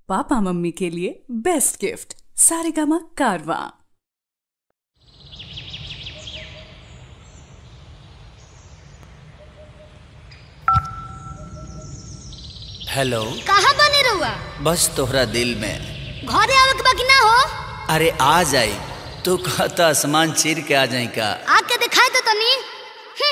papa mummy के लिए best gift Saregama कारवा हेलो कहाँ बने रहुआ बस तोहरा दिल में घरे आवे के बाकी ना हो अरे आ जाई तू कहता आसमान चीर के आ जाई का आके दिखाई तो तनी हम्म,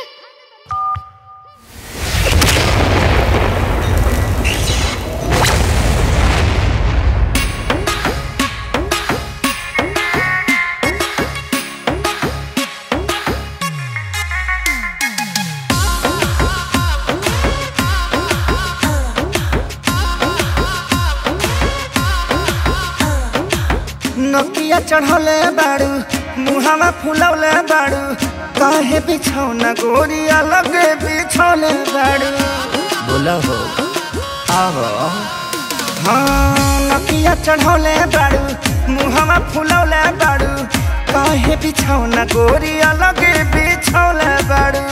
नकिया चढ़ौले बाड़ू मुहावा फुलौले बाड़ू काहे बिछौना गोरिया लगे बिछौले बाड़ू बोला हो आहो हाँ नकिया चढ़ौले बाड़ू मुहावा फुलौले बाड़ू काहे बिछौना गोरिया लगे बिछौले बाड़ू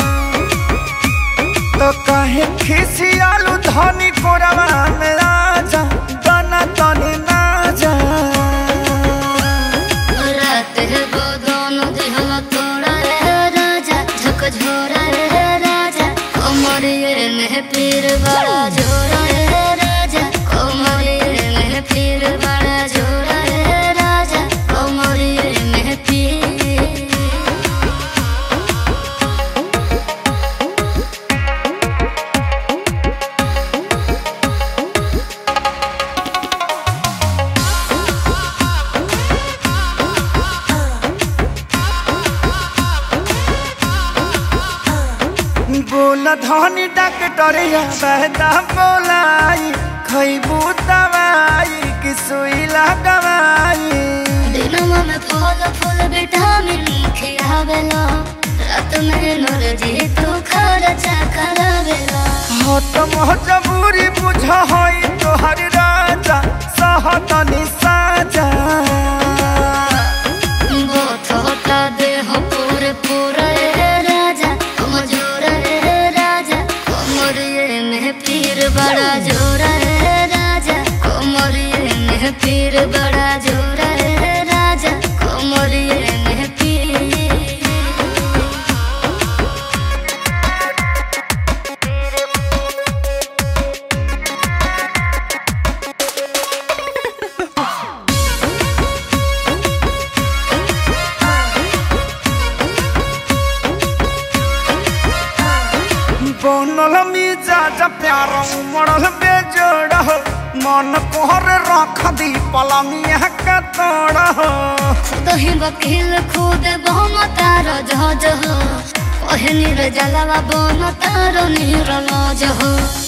तो काहे खिसियालू धनी कोरवा में राजा बना तनी ना जा रात है वो दोनों दिल तोड़ा रे राजा झक झोरा रे राजा कोमरिए में पीर बड़ा झोरा रे राजा कोमरिए में पीर बड़ा झोरा रे राजा कोमरिए में पीर बोल धनी डॉक्टरिया बहता बोलाई खैबू दवाई कि सुई लगवाई दिनमा में फल फूल विटामिन खियावेला रात में नरजी तू खर्चा करावेला हो तो मजबूरी बुझ हई तोहर राजा सहतनी साजा बोथ होता देह पूरे पूरा रे राजा कमजोर रे राजा कमरिए में पीर बड़ा जोर रे राजा कमरिए में पीर बड़ा जोर रे राजा कमरिए में पीर बनल मिजाज प्यार उमड़ल बेजोड़ हो मन कोहर रख दी पलंगिया का तोड़ हो दही वकील खुद बहुम तार जह जह ओहे नीर जलवा बन तार नीर जह